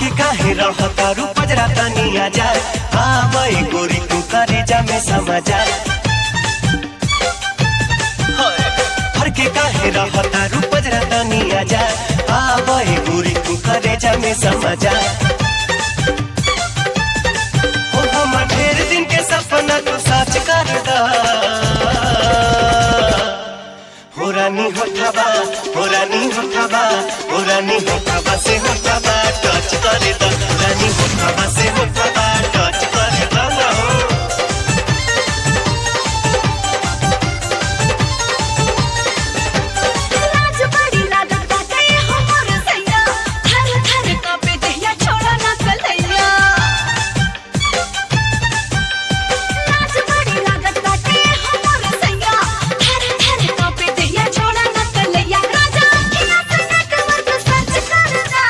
हटके काहे रहता रू पजरा तनिया जा आवे गोरी तू करे जा में समझा हटके काहे रहता रू पजरा तनिया जा आवे गोरी तू करे जा में समझा हो हम ढेर दिन के सपना तू सच कर दा हो रानी होठाबा हो रानी होठाबा हो रानी होठाबा से होठाबा टच करे दा रानी होठाबा से होठाबा टच करे दा ना हो लाज बड़ी लागत बाटे हमर सैया थर थर कांपे देहिया छोड़ा ना कलैया लाज बड़ी लागत बाटे हमर सैया थर थर कांपे देहिया छोड़ा ना कलैया राजा किना सनक वर्ग सच करना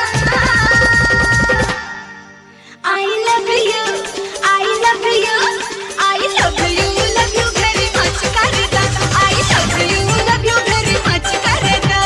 I love you I love you I love you love you very much करदा I love you love you very much करदा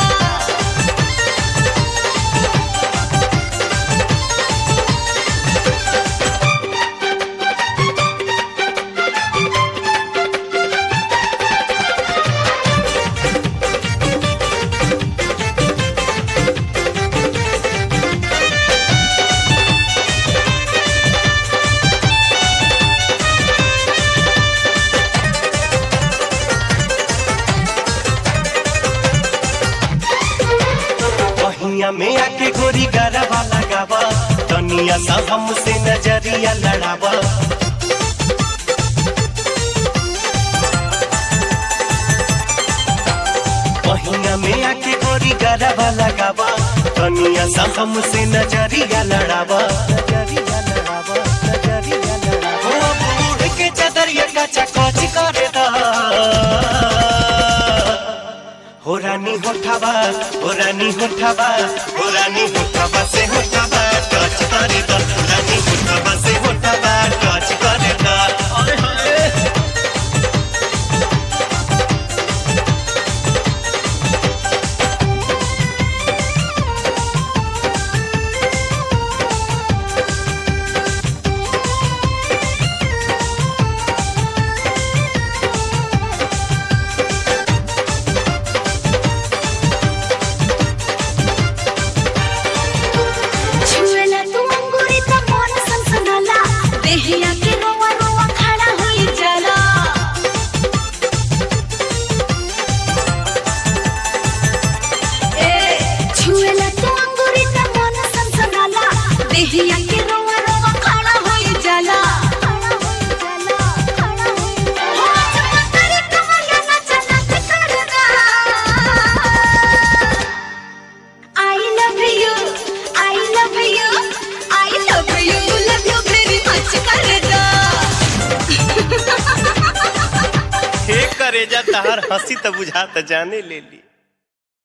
पहिया में आके गोरी गरबा लगावा तनिया सा हमसे नजरिया लड़ावा पहिया में आके गोरी गरबा लगावा तनिया सा हमसे नजरिया लड़ावा नजरिया लड़ावा नजरिया लड़ावा हो बूढ़ के चदरिया का चकोच करे दा हो रानी होठाबा हो रानी होठाबा हो रानी होठाबा से होठाबा टच करे दा रानी होठाबा से होठाबा टच करे दा अरे हाय छुएला तू अंगूरी त मन सनसनाला देहिया के रोवा रोवा खड़ा होई जाला ए छुएला तू अंगूरी त मन सनसनाला देहिया के रोवा रोवा खड़ा होई जाला खड़ा होई जाला खड़ा होई जाला हो चमत्कारी कमरिया नचा नच करदा I love you, I love you, I love you, love you very much करदा हे करे जा तहार हंसी त बुझा त जाने ले ली